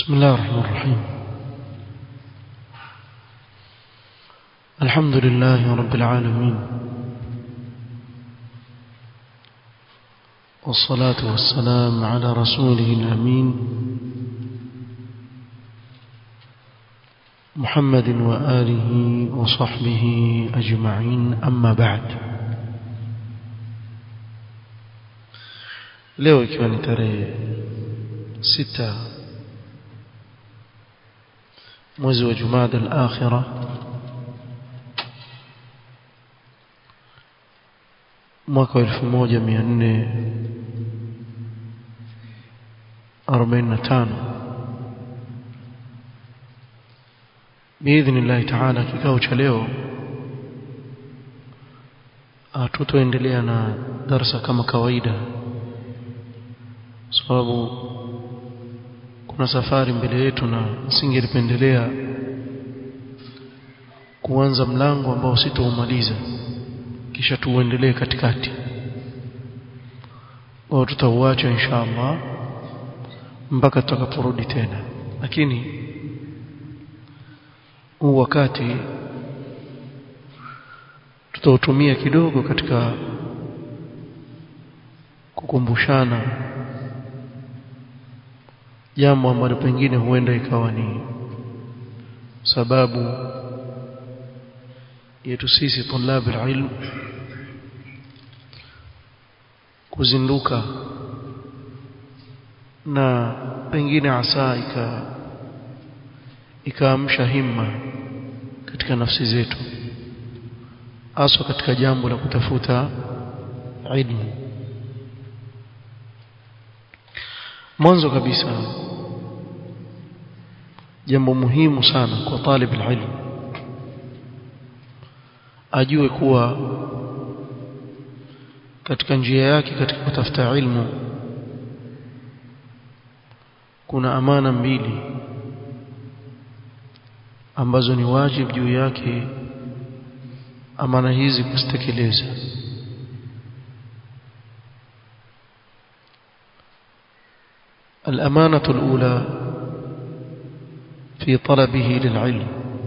بسم الله الرحمن الرحيم الحمد لله رب العالمين والصلاة والسلام على رسوله الأمين محمد وآله وصحبه أجمعين أما بعد leo ikiwa ni tarehe sita mwezi wa Jumada al-Akhira mwaka wa 1445 biidhnillahi taala kikao cha leo tutaendelea na darsa kama kawaida sababu kuna safari mbele yetu na singelipendelea kuanza mlango ambao sitoumaliza kisha tuendelee katikati au tutauacha insha Allah mpaka tutakaporudi tena lakini huu wakati tutautumia kidogo katika kukumbushana jambo ambalo pengine huenda ikawa ni sababu yetu sisi tulabu ilm kuzinduka na pengine asa ika ikaamsha himma katika nafsi zetu haswa katika jambo la kutafuta ilmu mwanzo kabisa jambo muhimu sana kwa talib ilmu ajue kuwa katika njia yake katika kutafuta ilmu kuna amana mbili ambazo ni wajibu juu yake amana hizi kuzitekeleza الأمانة الأولى في طلبه للعلم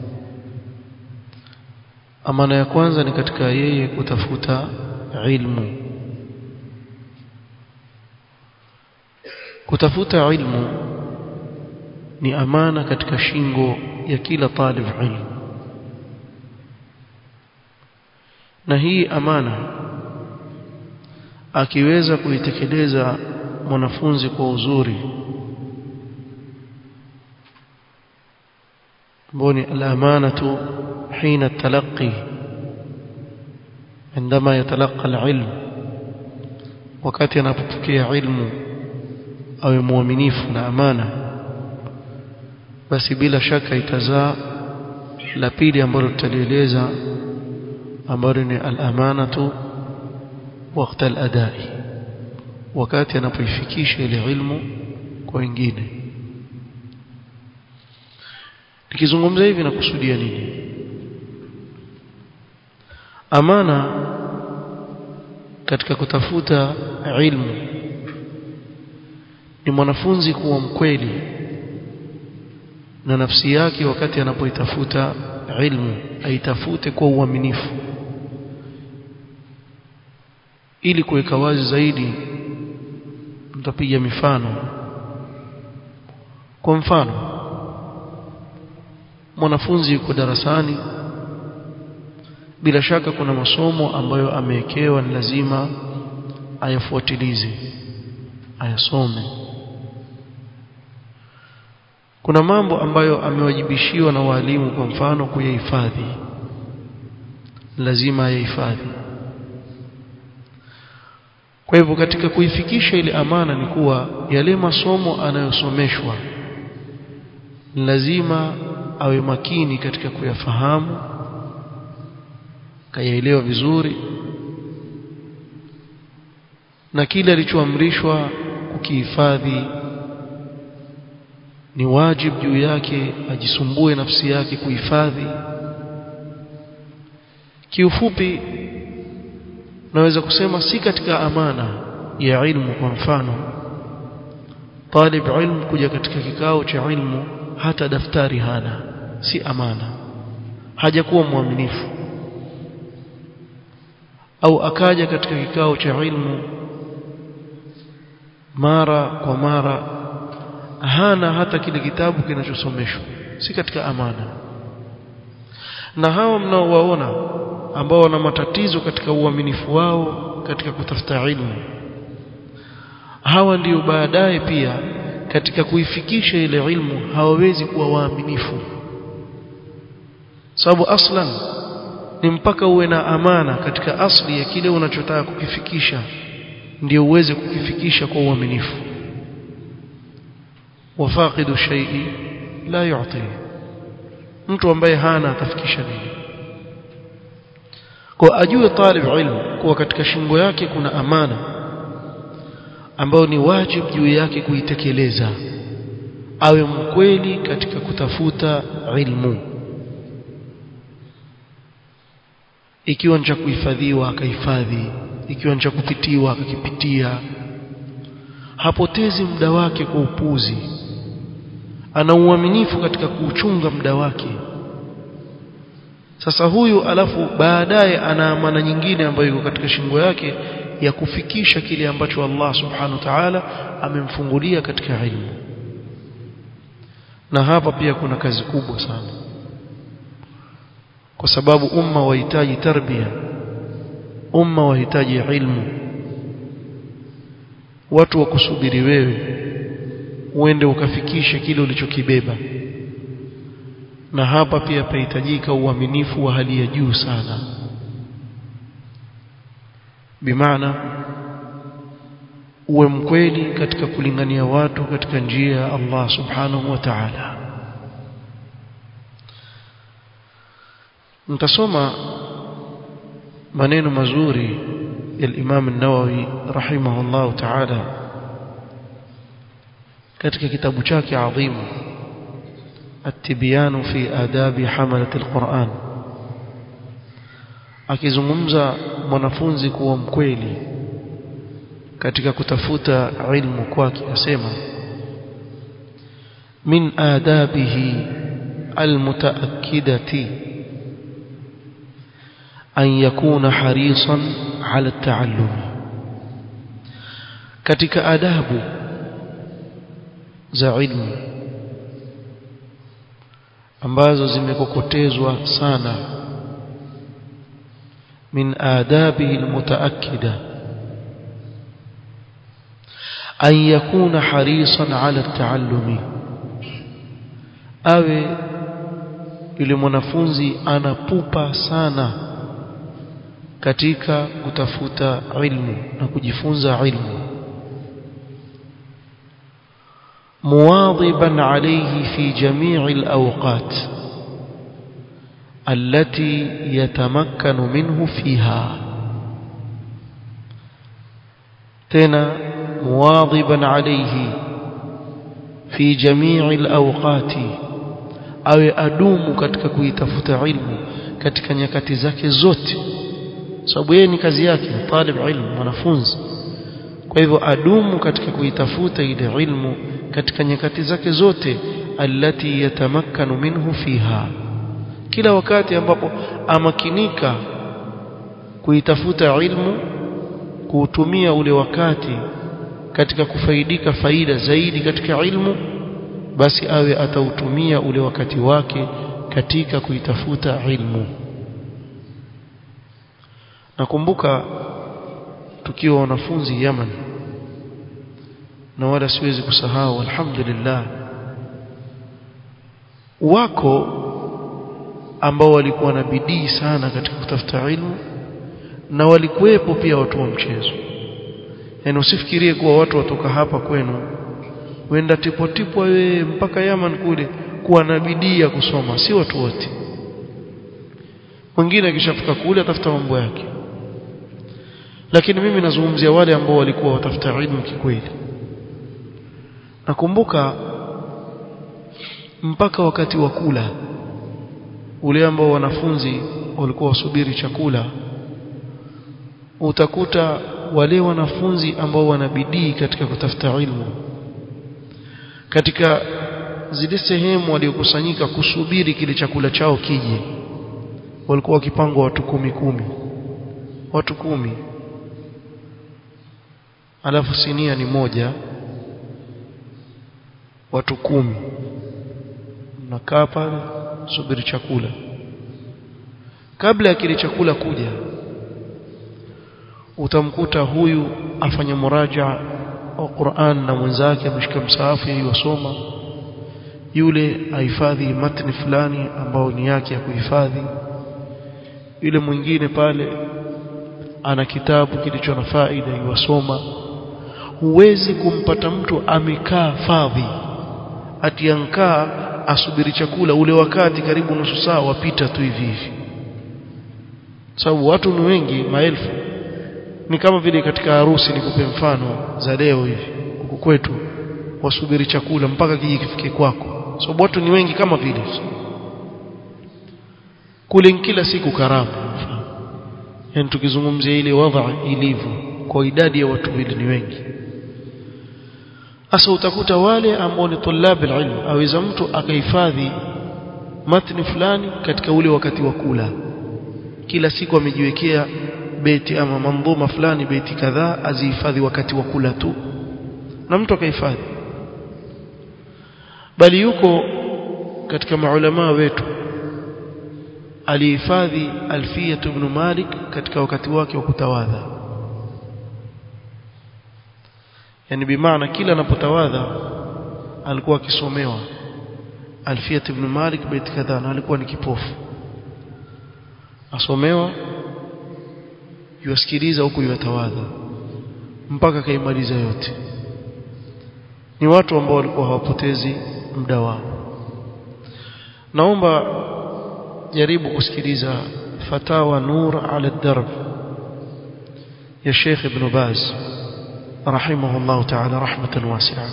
amana ya kwanza ni katika yeye kutafuta ilmu kutafuta ilmu ni amana katika shingo ya kila talib ilmu na hii amana akiweza kuitekeleza mwanafunzi kwa uzuri mboni al-amanatu حين التلقي عندما يتلقى العلم wakati anapopokea ilmu awe muaminifu na amana basi bila shaka itazaa la pili ambalo tutalieleza ambalo ni al-amanatu wakati al-adai wakati anapoifikisha ile ilmu kwa wengine nikizungumza hivi nakusudia nini amana katika kutafuta ilmu ni mwanafunzi kuwa mkweli na nafsi yake wakati anapoitafuta ilmu aitafute kwa uaminifu ili kuweka wazi zaidi mtapiga mifano kwa mfano mwanafunzi yuko darasani bila shaka kuna masomo ambayo amewekewa ni lazima ayafuatilize ayasome kuna mambo ambayo amewajibishiwa na walimu kwa mfano kuyahifadhi lazima ayahifadhi kwa hivyo katika kuifikisha ile amana ni kuwa yale masomo anayosomeshwa lazima awe makini katika kuyafahamu kayaelewa vizuri na kile alichoamrishwa kukihifadhi ni wajibu juu yake ajisumbue nafsi yake kuhifadhi kiufupi naweza kusema si katika amana ya ilmu kwa mfano talib ilm kuja katika kikao cha ilmu hata daftari hana si amana hajakuwa mwaminifu au akaja katika kikao cha ilmu mara kwa mara hana hata kile kitabu kinachosomeshwa si katika amana na hawa mnaowaona ambao wana matatizo katika uaminifu wao katika kutafuta ilmu hawa ndio baadaye pia katika kuifikisha ile ilmu hawawezi kuwa waaminifu sababu aslan ni mpaka uwe na amana katika asli ya kile unachotaka kukifikisha ndio uweze kukifikisha kwa uaminifu wafaqidu shay'i la yu'ti mtu ambaye hana atafikisha nini kwa ajue talib ilmu kuwa katika shingo yake kuna amana ambayo ni wajibu juu yake kuitekeleza awe mkweli katika kutafuta ilmu ikiwa ni cha kuhifadhiwa akahifadhi ikiwa ni cha kupitiwa akakipitia hapotezi muda wake kwa upuzi ana uaminifu katika kuuchunga muda wake sasa huyu alafu baadaye ana amana nyingine ambayo iko katika shingo yake ya kufikisha kile ambacho Allah subhanahu wa ta'ala amemfungulia katika ilmu na hapa pia kuna kazi kubwa sana kwa sababu umma wahitaji tarbia umma wahitaji ilmu watu wakusubiri wewe uende ukafikishe kile ulichokibeba na hapa pia pahitajika uaminifu wa hali ya juu sana bimaana uwe mkweli katika kulingania watu katika njia ya Allah subhanahu wa ta'ala nitasoma maneno mazuri ya Imam an-Nawawi rahimahullah ta'ala katika kitabu chake adhimu التبيان في آداب حملة القرآن akizungumza mwanafunzi kuwa mkweli katika kutafuta ilmu kwake asema min adabihi almutaakkidati an yakuna harisan ala taallum katika adabu za ilmu ambazo zimekokotezwa sana min adabihi almutaakkida an yakuna harisan ala taallumi awe yule mwanafunzi anapupa sana katika kutafuta ilmu na kujifunza ilmu مواظبا عليه في جميع الأوقات التي يتمكن منه فيها تنا مواظبا عليه في جميع الأوقات awe adumu katika kuitafuta ilmu katika nyakati zake zote sababu yeye ni kazi yake talib ilmu mwanafunzi kwa hivyo adumu katika kuitafuta ile ilmu katika nyakati zake zote allati yatamakkanu minhu fiha kila wakati ambapo amakinika kuitafuta ilmu kuutumia ule wakati katika kufaidika faida zaidi katika ilmu basi awe atautumia ule wakati wake katika kuitafuta ilmu nakumbuka tukiwa wanafunzi Yaman na wala siwezi kusahau alhamdulillah wako ambao walikuwa na bidii sana katika kutafuta ilmu na walikuwepo pia watu wa mchezo yaani usifikirie kuwa watu watoka hapa kwenu wenda tipo tipo wewe mpaka Yaman kule kuwa na bidii ya kusoma si watu wote mwingine akishafika kule atafuta mambo yake lakini mimi nazungumzia wale ambao walikuwa watafuta ilmu kikweli nakumbuka mpaka wakati wa kula ule ambao wanafunzi walikuwa wasubiri chakula utakuta wale wanafunzi ambao wana bidii katika kutafuta ilmu katika zile sehemu waliokusanyika kusubiri kile chakula chao kije walikuwa wakipangwa watu kumi kumi watu kumi alafu sinia ni moja watu kumi mnakaa pale subiri chakula kabla ya kile chakula kuja utamkuta huyu afanya muraja wa Qur'an na mwenzake ameshika msaafu yasoma yule ahifadhi matni fulani ambao ni yake ya kuhifadhi yule mwingine pale ana kitabu kilicho na faida yuwasoma huwezi kumpata mtu amekaa fadhi atiankaa asubiri chakula ule wakati karibu nusu saa wapita tu hivi hivi sababu watu ni wengi maelfu ni kama vile katika harusi nikupe mfano za leo hivi huku kwetu wasubiri chakula mpaka kiji kifike kwako sababu watu ni wengi kama vile kule kila siku karamu yani tukizungumzia ile wadha ilivyo kwa idadi ya watu wili ni wengi sasa utakuta wale ambao ni tulab alilm aweza mtu akahifadhi matni fulani katika ule wakati wa kula kila siku amejiwekea beti ama mandhuma fulani beti kadhaa azihifadhi wakati wa kula tu na mtu akahifadhi bali yuko katika maulama wetu alihifadhi alfiyat ibn malik katika wakati wake wa kutawadha yani bimaana kila anapotawadha alikuwa akisomewa alfiyat ibn malik bait kadhaa na alikuwa ni kipofu asomewa yuasikiliza huku yuatawadha mpaka kaimaliza yote ni watu ambao walikuwa hawapotezi muda wao naomba jaribu kusikiliza fatawa nur ala darb ya Sheikh Ibn Baz rahimahullah ta'ala rahmatan wasi'a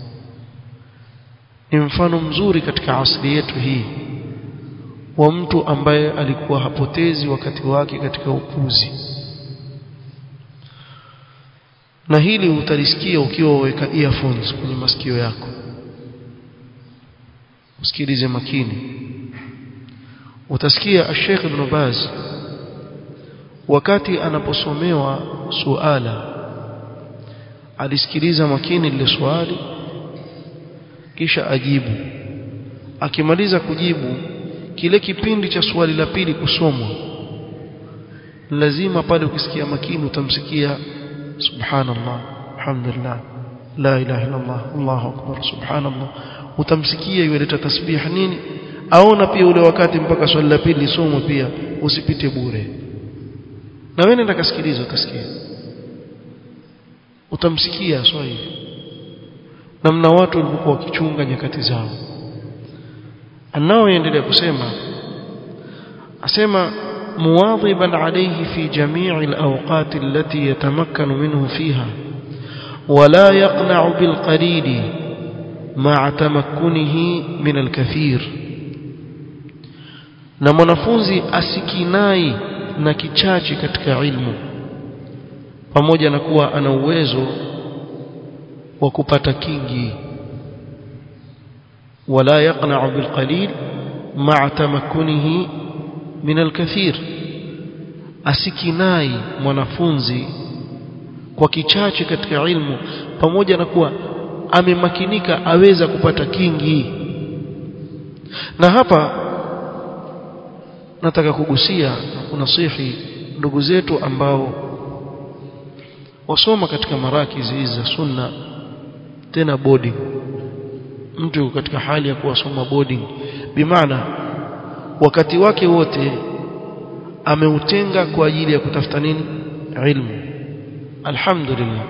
ni mfano mzuri katika asili yetu hii wa mtu ambaye alikuwa hapotezi wakati wake katika upuzi na hili utalisikia ukiwa weka earphones kwenye masikio yako usikilize makini utasikia Sheikh Ibn Baz wakati anaposomewa suala alisikiliza makini lile swali kisha ajibu akimaliza kujibu kile kipindi cha swali la pili kusomwa lazima pale ukisikia makini utamsikia subhanallah alhamdulillah la ilaha illa allah allahu akbar subhanallah utamsikia yuleta tasbih nini aona pia ule wakati mpaka swali la pili lisomwe pia usipite bure na wewe nenda kasikiliza utasikia utamsikia swali namna watu walikuwa wakichunga nyakati zao anao endelea kusema asema مواظبا عليه في جميع الأوقات التي يتمكن منه فيها ولا يقنع بالقليل مع تمكنه من الكثير na mwanafunzi asikinai na kichache katika ilmu pamoja na kuwa ana uwezo wa kupata kingi wala yaqna'u bilqalil ma'a tamakkunihi min alkathir asikinai mwanafunzi kwa kichache katika ilmu pamoja na kuwa amemakinika aweza kupata kingi na hapa nataka kugusia na kunasihi ndugu zetu ambao wasoma katika marakizi hizi za sunna tena boarding mtu katika hali ya kuwasoma boarding bimaana wakati wake wote ameutenga kwa ajili ya kutafuta nini ilmu alhamdulillah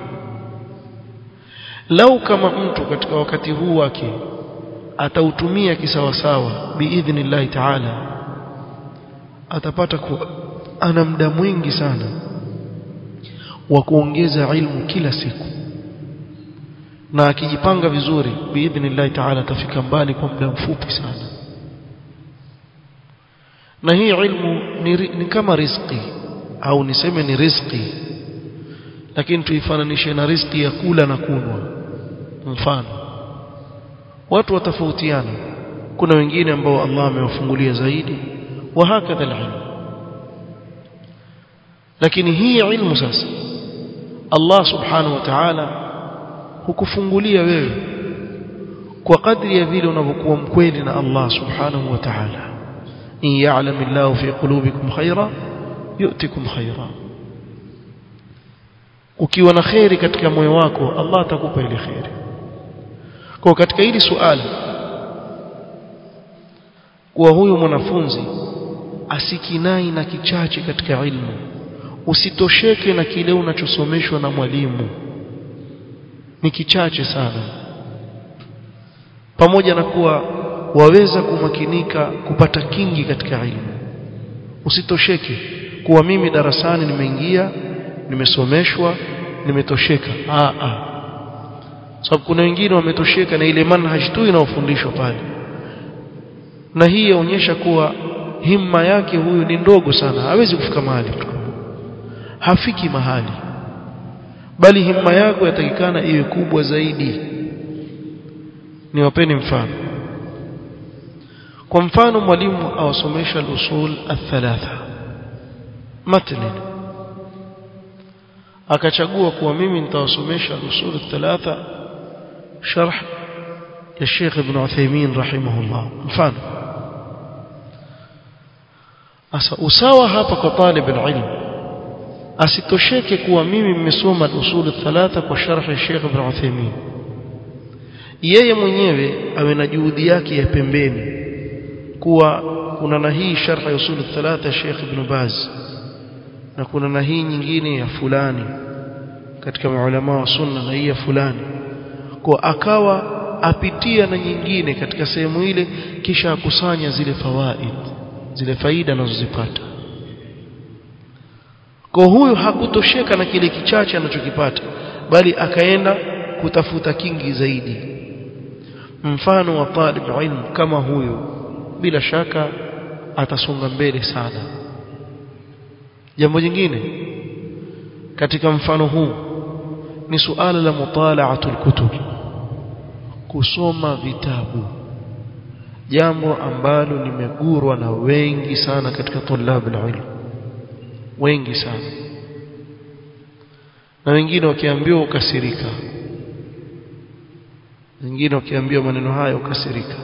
lau kama mtu katika wakati huu wake atautumia kisawasawa biidhnillahi taala atapata kuwa ana muda mwingi sana wa kuongeza ilmu kila siku na akijipanga vizuri biidhnillahi taala atafika mbali kwa muda mfupi sana na hii ilmu ni, ni kama riziki au niseme ni riziki lakini tuifananishe na riziki ya kula na kunwa mfano watu watafautiana kuna wengine ambao Allah amewafungulia zaidi wa hakadha alilm lakini hii ilmu sasa Allah subhanahu wa ta'ala hukufungulia wewe kwa kadri ya vile unavyokuwa mkweli na Allah subhanahu wa ta'ala in ya'lam Allah fi qulubikum khaira yu'tikum khaira ukiwa na khairi katika moyo wako Allah atakupa ile khairi kwa katika hili suala kuwa huyu mwanafunzi asikinai na kichache katika ilmu usitosheke na kile unachosomeshwa na mwalimu ni kichache sana pamoja na kuwa waweza kumakinika kupata kingi katika ilmu usitosheke kuwa mimi darasani nimeingia nimesomeshwa nimetosheka a a sababu kuna wengine wametosheka na ile manhaj tu inayofundishwa pale na hii yaonyesha kuwa himma yake huyu ni ndogo sana hawezi kufika mahali hafiki mahali bali himma yako yatakikana iwe kubwa zaidi niwapeni mfano kwa mfano mwalimu awasomesha al-usul al-thalatha matni akachagua kuwa mimi nitawasomesha al-usul al-thalatha sharh ya Sheikh Ibn Uthaymeen rahimahullah mfano asa usawa hapa kwa talib al-ilm asitosheke kuwa mimi nimesoma al-usul al-thalatha kwa sharh ya Sheikh Ibn Uthaymeen yeye mwenyewe awe na juhudi yake ya pembeni kuwa kuna na hii sharh ya usul thalatha Sheikh Ibn Baz na kuna na hii nyingine ya fulani katika maulama wa sunna na hii ya fulani kwa akawa apitia na nyingine katika sehemu ile kisha akusanya zile fawaid zile faida anazozipata kwa huyu hakutosheka na kile kichache anachokipata bali akaenda kutafuta kingi zaidi mfano wa talib ilm kama huyu bila shaka atasonga mbele sana jambo jingine katika mfano huu ni suala la mutalaatul kutub kusoma vitabu jambo ambalo limegurwa na wengi sana katika tulab ilm wengi sana na wengine wakiambiwa ukasirika wengine wakiambiwa maneno haya ukasirika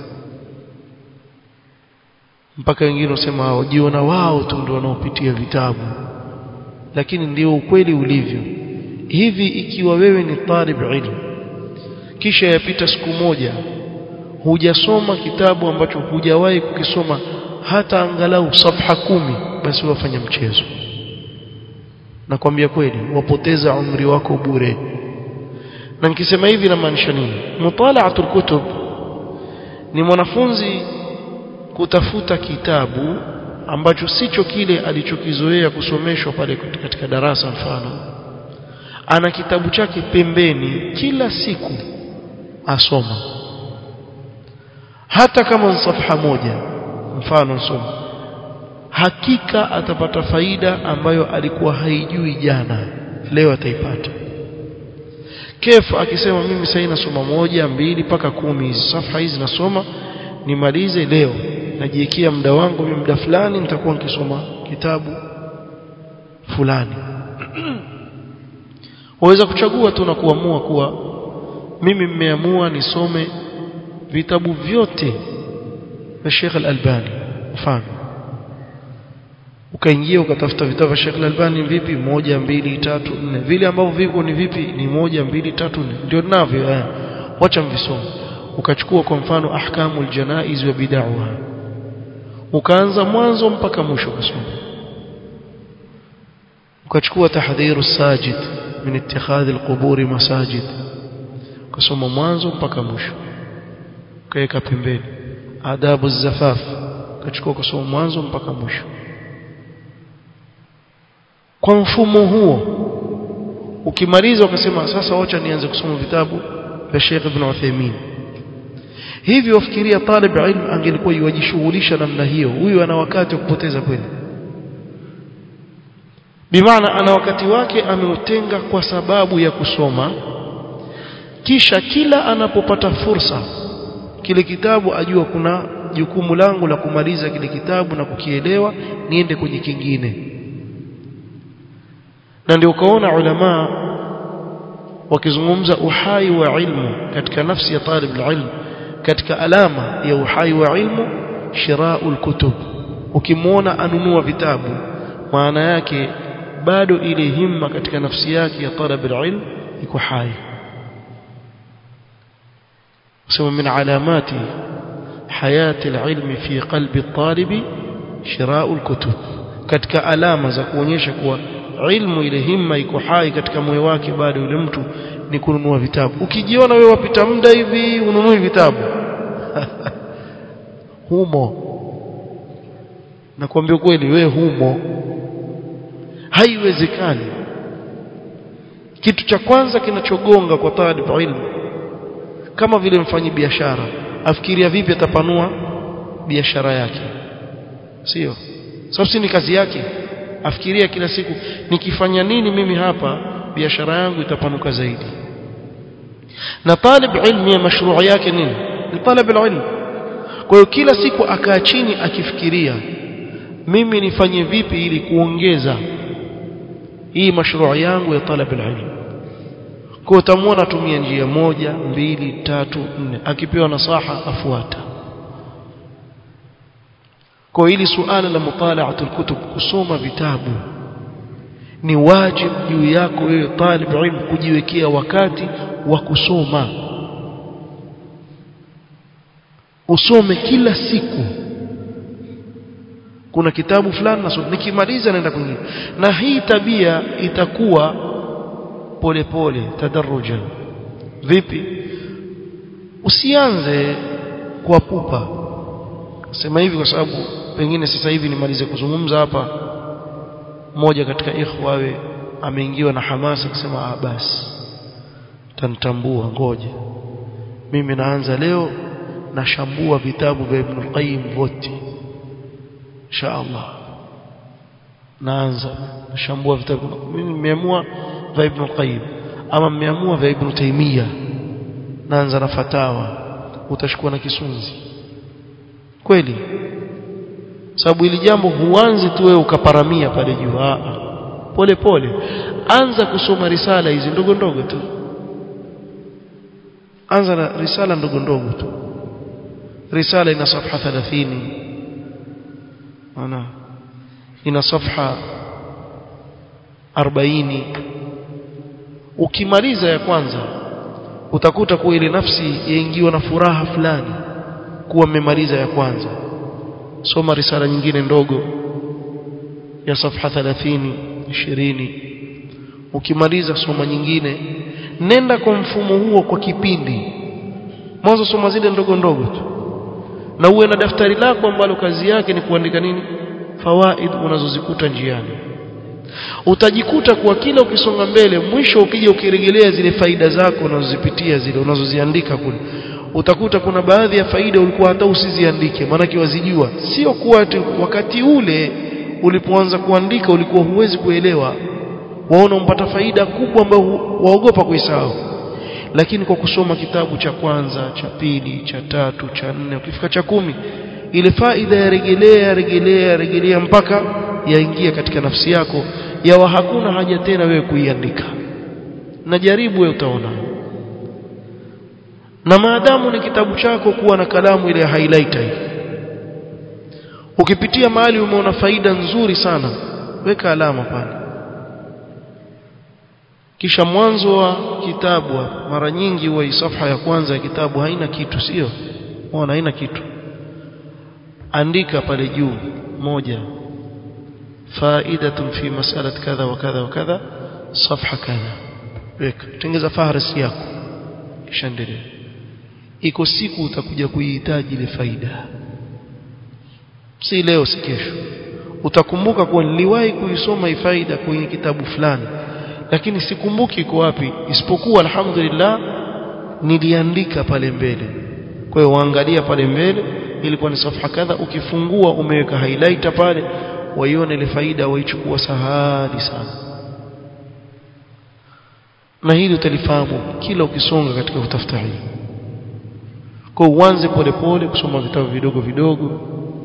mpaka wengine wasema wajiona wao tu ndio wanaopitia vitabu lakini ndio ukweli ulivyo hivi ikiwa wewe ni talib ilmu kisha yapita siku moja hujasoma kitabu ambacho hujawahi kukisoma hata angalau safha kumi basi wafanya mchezo nakwambia kweli wapoteza umri wako bure na nikisema hivi namaanisha nini mutalaatul kutub ni mwanafunzi kutafuta kitabu ambacho sicho kile alichokizoea kusomeshwa pale katika darasa mfano ana kitabu chake pembeni kila siku asoma hata kama ni safha moja mfano soma hakika atapata faida ambayo alikuwa haijui jana leo ataipata kefu akisema mimi sasa nasoma moja mbili mpaka kumi hizi safha hizi nasoma nimalize leo najiwekea muda wangu mimi muda fulani nitakuwa nikisoma kitabu fulani waweza kuchagua tu na kuamua kuwa mimi mmeamua nisome vitabu vyote vya Sheikh Al-Albani mfano ukaingia ukatafuta vitabu vya Sheikh Al-Albani vipi moja mbili tatu nne vile ambavyo viko ni vipi ni moja mbili tatu nne ndio ninavyo eh wacha mvisome ukachukua kwa mfano ahkamul janaiz wa bid'ah ukaanza mwanzo mpaka mwisho kusoma ukachukua tahdhiru sajid min ittikhadh alqubur masajid kusoma mwanzo mpaka mwisho ukaweka pembeni adabu zafaf ukachukua kusoma mwanzo mpaka mwisho kwa mfumo huo ukimaliza ukasema sasa wacha nianze kusoma vitabu vya Sheikh Ibn Uthaymeen hivyo wafikiria talib ilm angelikuwa yuwajishughulisha namna hiyo huyu ana wakati wa kupoteza kweli bimaana ana wakati wake ameutenga kwa sababu ya kusoma kisha kila anapopata fursa kile kitabu ajua kuna jukumu langu la kumaliza kile kitabu na kukielewa niende kwenye kingine na ndio ukaona ulama wakizungumza uhai wa ilmu katika nafsi ya talib ilmu katika alama ya uhai wa ilmu shiraul kutub ukimwona anunua vitabu maana yake bado ile himma katika nafsi yake ya talab ilmu iko hai kusema min alamati hayati alilmi fi qalbi at-talibi shira'u al-kutub katika alama za kuonyesha kuwa ilmu ile himma iko hai katika moyo wake bado yule mtu ni kununua vitabu ukijiona wewe wapita muda hivi ununui vitabu humo nakwambia kweli wewe humo haiwezekani kitu cha kwanza kinachogonga kwa talib ilmu kama vile mfanyi biashara afikiria vipi atapanua biashara yake sio sababu si ni kazi yake afikiria kila siku nikifanya nini mimi hapa biashara yangu itapanuka zaidi na talib ilmi ya mashruu yake nini ni talab ilmu kwa hiyo kila siku akaa chini akifikiria mimi nifanye vipi ili kuongeza hii mashruu yangu ya talab ilmu kwa utamwona tumia njia moja mbili tatu nne akipewa nasaha afuata kwa hili suala la mutalaatul kutub kusoma vitabu ni wajibu juu yako wewe talib ilmu kujiwekea wakati wa kusoma usome kila siku kuna kitabu fulani nasoma nikimaliza naenda kwingine na hii tabia itakuwa polepole tadarruja vipi usianze kwa pupa sema hivi kwa sababu pengine sasa hivi nimalize kuzungumza hapa mmoja katika ikhwa awe ameingiwa na hamasa kusema ah basi tanitambua ngoja mimi naanza leo nashambua vitabu vya Ibn al-Qayyim vote insha Allah naanza nashambua vitabu mimi nimeamua vya Ibn al-Qayyim ama nimeamua vya Ibn Taymiyyah naanza na fatawa utashukua na kisunzi kweli sababu ili jambo huanzi tu wewe ukaparamia pale juu pole pole anza kusoma risala hizi ndogo ndogo tu anza na risala ndogo ndogo tu risala ina safha 30 ana ina safha 40 ukimaliza ya kwanza utakuta kuwa ile nafsi yaingiwa na furaha fulani kuwa mmemaliza ya kwanza soma risala nyingine ndogo ya safha 30 20 ukimaliza soma nyingine nenda kwa mfumo huo kwa kipindi mwanzo soma zile ndogo ndogo tu na uwe na daftari lako ambalo kazi yake ni kuandika nini fawaid unazozikuta njiani utajikuta kuwa kila ukisonga mbele mwisho ukija ukirejelea zile faida zako unazozipitia zile unazoziandika kule utakuta kuna baadhi ya faida ulikuwa hata usiziandike maanake wazijua sio kuwa wakati ule ulipoanza kuandika ulikuwa huwezi kuelewa waona umpata faida kubwa ambayo waogopa kuisahau lakini kwa kusoma kitabu cha kwanza cha pili cha tatu cha nne ukifika cha kumi ile faida ya regelea regelea regelea mpaka yaingia katika nafsi yako yawa hakuna haja tena wewe kuiandika na jaribu wewe utaona na maadamu ni kitabu chako kuwa na kalamu ile ya highlighter hii ukipitia mahali umeona faida nzuri sana weka alama pale kisha mwanzo wa kitabu mara nyingi huwa safha ya kwanza ya kitabu haina kitu sio unaona haina kitu andika pale juu moja faidatun fi mas'alat kadha wa kadha wa kadha safha kadha weka tengeza fahrasi yako kisha endelea iko siku utakuja kuihitaji ile faida si leo si kesho utakumbuka kuwa niliwahi kuisoma hii faida kwenye kitabu fulani lakini sikumbuki iko wapi isipokuwa alhamdulillah niliandika pale mbele kwa hiyo waangalia pale mbele ilikuwa ni safha kadha ukifungua umeweka highlighter pale waione ile faida waichukua sahali sana na hili utalifahamu kila ukisonga katika kutafuta hii kwa uanze polepole kusoma vitabu vidogo vidogo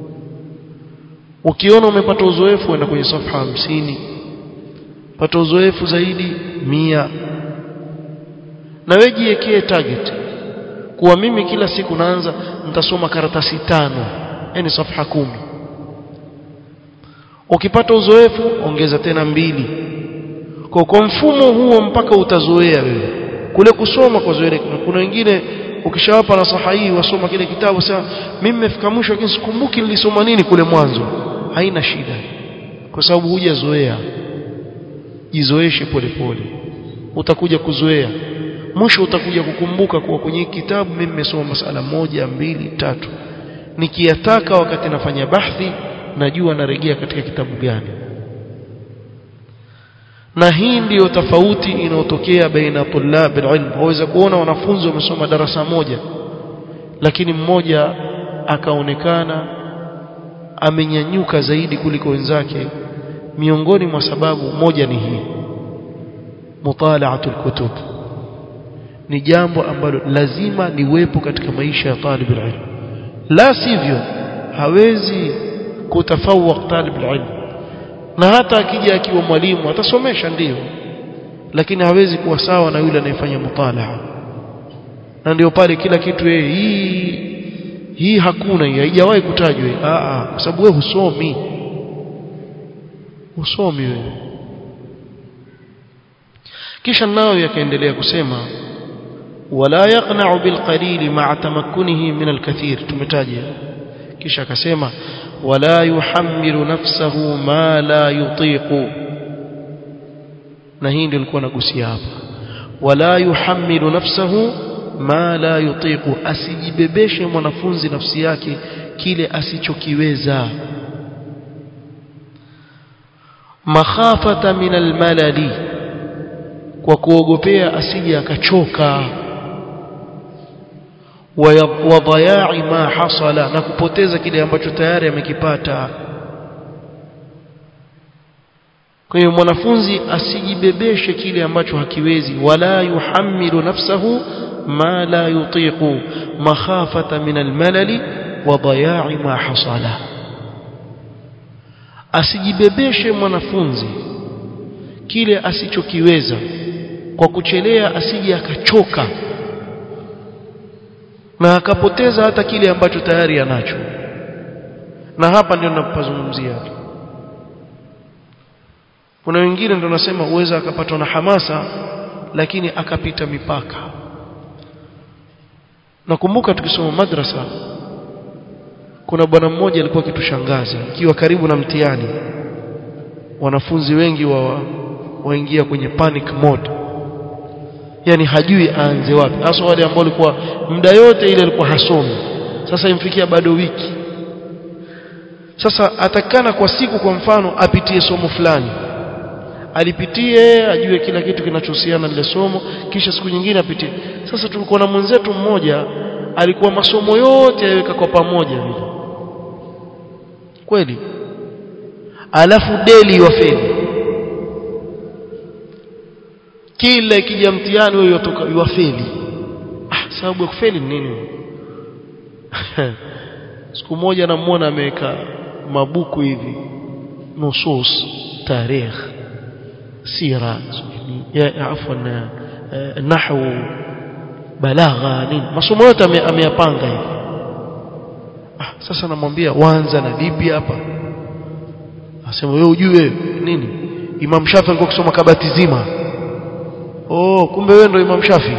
ukiona umepata uzoefu uenda kwenye safha hamsini pata uzoefu zaidi mia na wewe jiwekee target kuwa mimi kila siku naanza nitasoma karatasi tano yani safha kumi ukipata uzoefu ongeza tena mbili kwa kwa mfumo huo mpaka utazoea wewe kule kusoma kwa zoea kuna wengine ukishawapa nasaha hii wasoma kile kitabu sasa mimi nimefika mwisho lakini sikumbuki nilisoma nini kule mwanzo haina shida kwa sababu hujazoea jizoeshe polepole utakuja kuzoea mwisho utakuja kukumbuka kuwa kwenye kitabu mimi nimesoma masala moja mbili tatu nikiyataka wakati nafanya bahthi najua narejea katika kitabu gani na hii ndiyo tofauti inayotokea baina tulab alilm waweza kuona wanafunzi wamesoma darasa moja lakini mmoja akaonekana amenyanyuka zaidi kuliko wenzake miongoni mwa sababu moja ni hii mutalaatul kutub ni jambo ambalo lazima liwepo katika maisha ya talib alilm la sivyo hawezi kutafawaq talib alilm na hata akija akiwa mwalimu atasomesha ndiyo lakini hawezi kuwa sawa na yule anayefanya mutalaa na ndio pale kila kitu yeye hii hii hakuna hii haijawahi kutajwa a a kwa sababu wewe husomi husomi wewe kisha nao yakaendelea kusema wala yaqna'u bilqalil ma'a tamakkunihi min alkathir tumetaja kisha akasema wala yuhammilu nafsahu ma la yutiqu na hii ndio nilikuwa nagusia hapa wala yuhammilu nafsahu ma la yutiqu asijibebeshe mwanafunzi nafsi yake kile asichokiweza makhafata min almalali kwa kuogopea asije akachoka wa dhaya'i ma hasala na kupoteza kile ambacho tayari amekipata kwa hiyo mwanafunzi asijibebeshe kile ambacho hakiwezi wala yuhammilu nafsahu ma la yutiqu makhafata min almalali wa dhaya'i ma hasala asijibebeshe mwanafunzi kile asichokiweza kwa kuchelea asije akachoka na akapoteza hata kile ambacho tayari anacho na hapa ndio ninapozungumzia kuna wengine ndio nasema uweza akapatwa na hamasa lakini akapita mipaka nakumbuka tukisoma madrasa kuna bwana mmoja alikuwa akitushangaza ikiwa karibu na mtihani wanafunzi wengi wa waingia kwenye panic mode yani hajui aanze wapi hasa wale ambao walikuwa muda yote ile alikuwa hasomi sasa imfikia bado wiki sasa atakana kwa siku kwa mfano apitie somo fulani alipitie ajue kila kitu kinachohusiana na lile somo kisha siku nyingine apitie sasa tulikuwa na mwenzetu mmoja alikuwa masomo yote yaweka kwa pamoja vile kweli alafu deli wafeli kila ikija mtihani wewe yotoka yuafeli ah sababu ya kufeli ni nini siku moja namuona ameweka mabuku hivi nusus tarikh sira ya afwan nahwu balagha nini masomo yote ameyapanga hivi ah sasa namwambia wanza na lipi hapa asema wewe ujue nini Imam Shafi alikuwa kusoma kabati zima oh kumbe wewe ndio Imam Shafi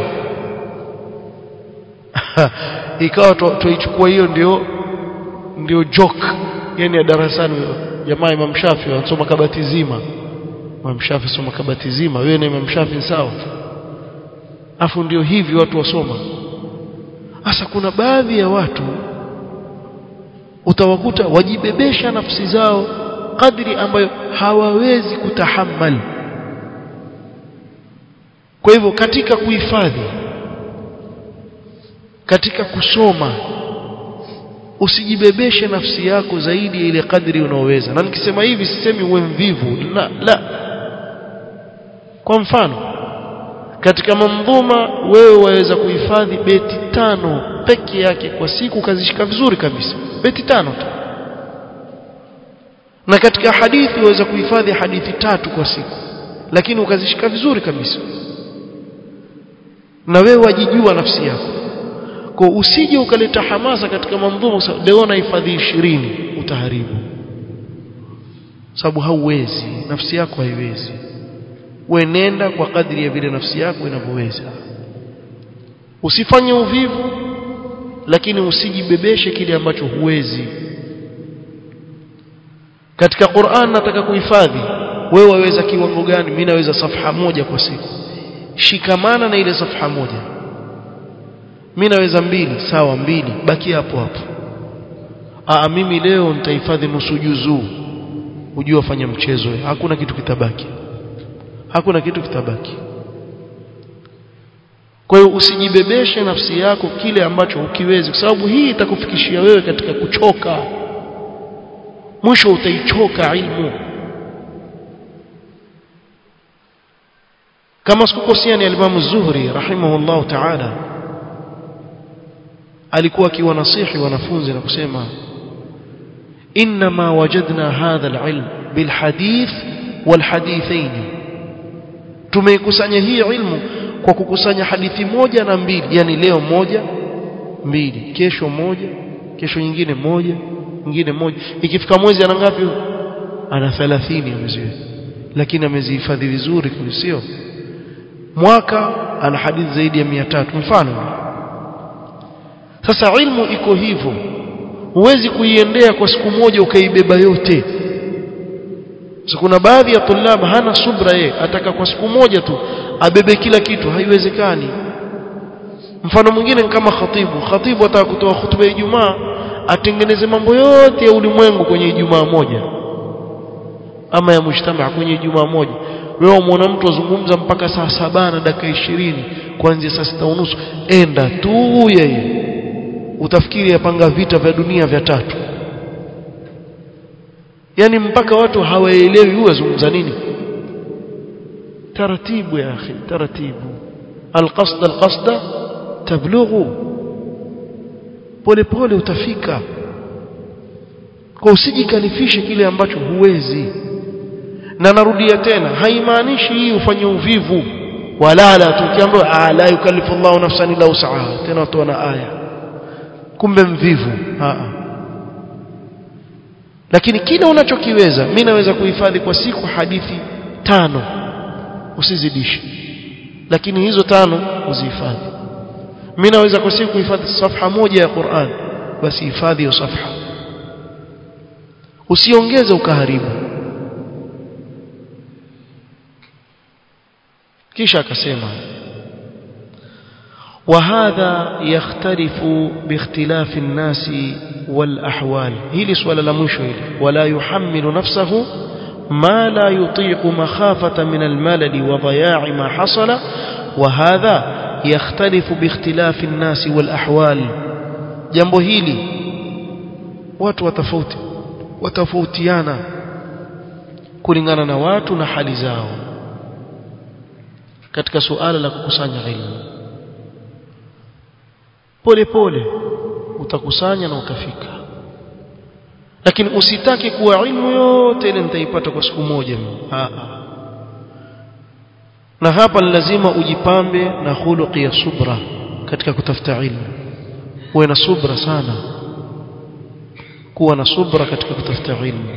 ikawa tuichukua hiyo ndio ndio joke yani ya darasani jamaa Imam Shafi anasoma kabati zima Imam Shafi soma kabati zima wewe na Imam Shafi sawa afu ndio hivi watu wasoma hasa kuna baadhi ya watu utawakuta wajibebesha nafsi zao kadri ambayo hawawezi kutahammali kwa hivyo katika kuhifadhi katika kusoma usijibebeshe nafsi yako zaidi ya ile kadri unaoweza na nikisema hivi sisemi uwe mvivu la, la kwa mfano katika mandhuma wewe waweza kuhifadhi beti tano peke yake kwa siku ukazishika vizuri kabisa beti tano tu na katika hadithi waweza kuhifadhi hadithi tatu kwa siku lakini ukazishika vizuri kabisa na wewe wajijua nafsi yako kwa usije ukaleta hamasa katika mandhumu leo nahifadhi ishirini utaharibu sababu hauwezi nafsi yako haiwezi wenenda kwa kadri ya vile nafsi yako inavyoweza usifanye uvivu lakini usijibebeshe kile ambacho huwezi katika Qur'an nataka kuhifadhi wewe waweza kiwango gani mimi naweza safha moja kwa siku shikamana na ile safha moja mimi naweza mbili sawa mbili baki hapo hapo Aa, mimi leo nitahifadhi nusu juzuu ujue wafanya mchezo hakuna kitu kitabaki hakuna kitu kitabaki kwa hiyo usijibebeshe nafsi yako kile ambacho ukiwezi kwa sababu hii itakufikishia wewe katika kuchoka mwisho utaichoka ilmu kama sikukosea ni alimamu Zuhri rahimahullahu ta'ala alikuwa akiwanasihi wanafunzi na kusema inma wajadna hadha alilm bilhadith walhadithain tumeikusanya hii ilmu kwa kukusanya hadithi moja na mbili yani leo moja mbili kesho moja kesho nyingine moja nyingine moja ikifika mwezi ana ngapi ana 30 ameziweka lakini amezihifadhi vizuri sio mwaka ana hadithi zaidi ya 300 mfano sasa ilmu iko hivyo huwezi kuiendea kwa siku moja ukaibeba yote so kuna baadhi ya tulab hana subra yeye ataka kwa siku moja tu abebe kila kitu haiwezekani mfano mwingine kama khatibu khatibu ataka kutoa hutuba ya Ijumaa atengeneze mambo yote ya ulimwengu kwenye Ijumaa moja ama ya mujtamaa kwenye Ijumaa moja wewe muona mtu azungumza mpaka saa saba na dakika ishirini kuanzia saa sita unusu enda tu yeye utafikiri yapanga vita vya dunia vya tatu yani mpaka watu hawaelewi huwa zungumza nini taratibu ya akhi taratibu alqasd alqasda tablughu pole pole utafika kwa usijikalifishe kile ambacho huwezi na narudia tena haimaanishi hii ufanye uvivu wala la tukiambiwa la yukallifu Allahu nafsan illa wus'aha tena watu wana aya kumbe mvivu a lakini kile unachokiweza mimi naweza kuhifadhi kwa siku hadithi tano usizidishe lakini hizo tano uzihifadhi mimi naweza kwa siku kuhifadhi safha moja ya Qur'an basi hifadhi hiyo safha usiongeze ukaharibu kisha akasema وهذا يختلف باختلاف الناس والأحوال هي سؤال لمشو ولا يحمل نفسه ما لا يطيق مخافة من الملل وضياع ما حصل وهذا يختلف باختلاف الناس والأحوال jambo hili watu watafauti watafautiana kulingana na watu na hali zao katika suala la kukusanya ilmu pole pole utakusanya na utafika lakini usitaki kuwa ilmu yote ile nitaipata kwa siku moja Aa. na hapa ni lazima ujipambe na khuluqi ya subra katika kutafuta ilmu uwe na subra sana kuwa na subra katika kutafuta ilmu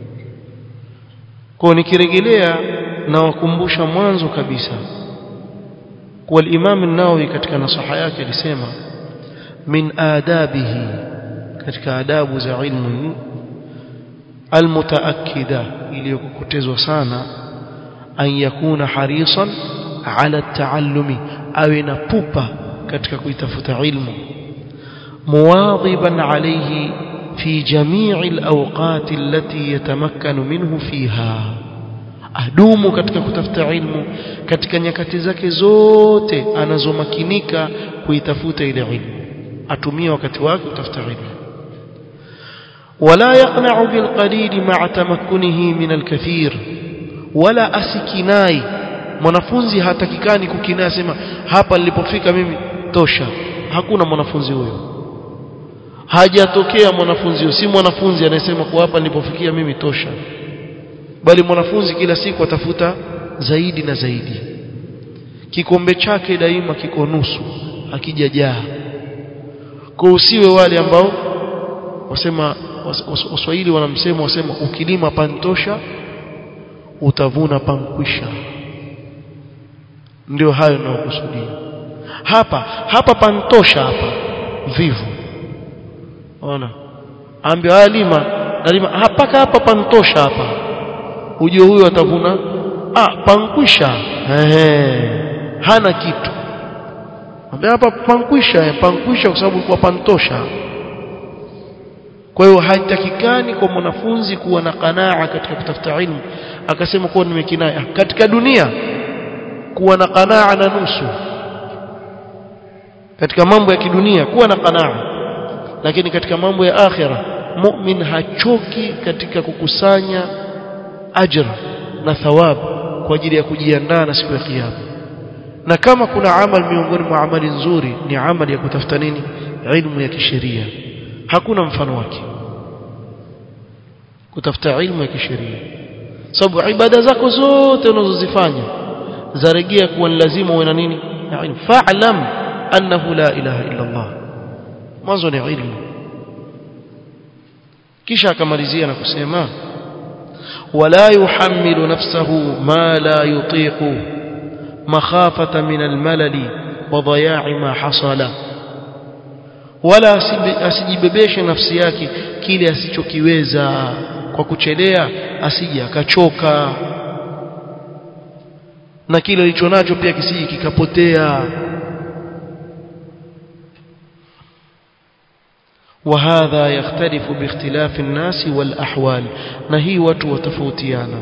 kwa nikirejelea na wakumbusha mwanzo kabisa kuwa al-Imam an-Nawawi katika nasaha yake alisema min adabihi katika adabu za ilmu almutaakkida iliyokokotezwa sana an yakuna harisan ala taallumi awe na pupa katika kuitafuta ilmu muwadhiban alayhi fi jami'i alawqat allati yatamakkanu minhu fiha adumu katika kutafuta ilmu katika nyakati zake zote anazomakinika kuitafuta ile ilmu atumie wakati wake kutafuta ilmu ولا يقنع بالقليل مع تمكنه من الكثير ولا asikinai mwanafunzi hatakikani kukinai sema hapa nilipofika mimi tosha hakuna mwanafunzi huyo hajatokea mwanafunzi huyo si mwanafunzi anayesema kwa hapa nilipofikia mimi tosha bali mwanafunzi kila siku atafuta zaidi na zaidi kikombe chake daima kiko nusu hakijajaa kwa usiwe wale ambao wasema waswahili wanamsema wasema ukilima pantosha utavuna pankwisha ndio hayo ninayokusudia hapa hapa pantosha hapa vivu ona ambia lima nalima hapaka hapa pantosha hapa ujue huyo atavuna ah pankwisha ehe hana kitu ambia hapa pankwisha pankwisha kwa sababu kwa pantosha kwa hiyo haitakikani kwa mwanafunzi kuwa na qanaa katika kutafuta ilmu akasema kuwa nimekinaya katika dunia kuwa na qanaa na nusu katika mambo ya kidunia kuwa na qanaa lakini katika mambo ya akhira mu'min hachoki katika kukusanya ajr na thawab kwa ajili ya kujiandaa na siku ya kiyama na kama kuna amal miongoni mwa amali nzuri ni amali ya kutafuta nini ilmu ya kisheria hakuna mfano wake kutafuta ilmu ya kisheria sababu ibada zako zote unazozifanya zaregea kuwa ni lazima uwe na nini ilmu fa'lam annahu la ilaha illa Allah mwanzo ni ilmu kisha akamalizia na kusema wala yuhammilu nafsahu ma la yutiqu makhafata min almalali wa dhaya'i ma hasala wala asijibebeshe nafsi yake kile asichokiweza kwa kuchelea asije akachoka na kile alicho nacho pia kisije kikapotea وهذا يختلف باختلاف الناس والأحوال نهي watu watofautiana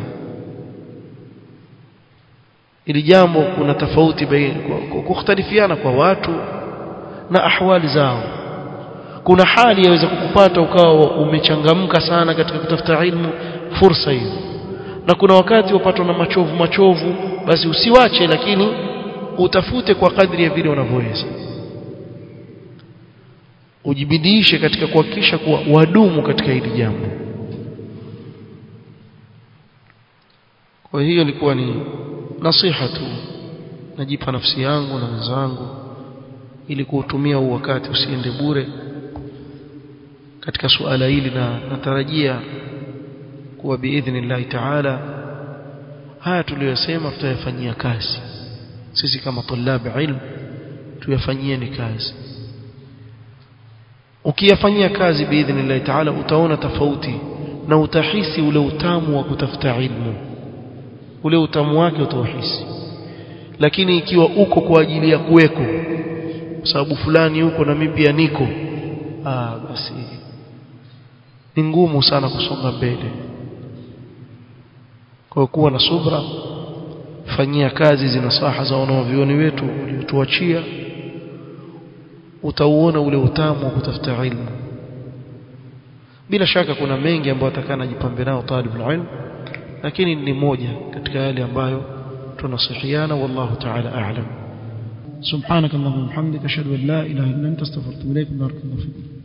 ili jambo kuna tofauti kukhtalifiana kwa watu na ahwali zao kuna hali yaweza kukupata ukawa umechangamka sana katika kutafuta ilmu fursa hiyo na kuna wakati upatwa na machovu machovu basi usiwache lakini utafute kwa kadri ya vile unavyoweza ujibidiishe katika kuhakikisha kuwa wadumu katika hili jambo kwa hiyo ilikuwa ni nasiha tu najipa nafsi yangu na wenzangu ili kuutumia huu wakati usiende bure katika suala hili na natarajia kuwa biidhnillahi taala haya tuliyosema tutayafanyia kazi sisi kama tulabi ilmu tuyafanyieni kazi ukiyafanyia kazi biidhnillahi taala utaona tofauti na utahisi ule utamu wa kutafuta ilmu ule utamu wake utauhisi lakini ikiwa uko kwa ajili ya kuweko sababu fulani huko na mimi pia niko ah basi ni ngumu sana kusonga mbele kwa kuwa na subra fanyia kazi zina saha za wanaovioni wetu waliotuachia utauona ule utamu wa kutafuta ilmu bila shaka kuna mengi ambayo atakana jipambe nao talibul ilm lakini ni moja katika yale ambayo tunasihiana wallahu ta'ala a'lam سبحانك اللهم وبحمدك اشهد ان لا اله الا انت استغفرك واتوب اليك بارك الله فيك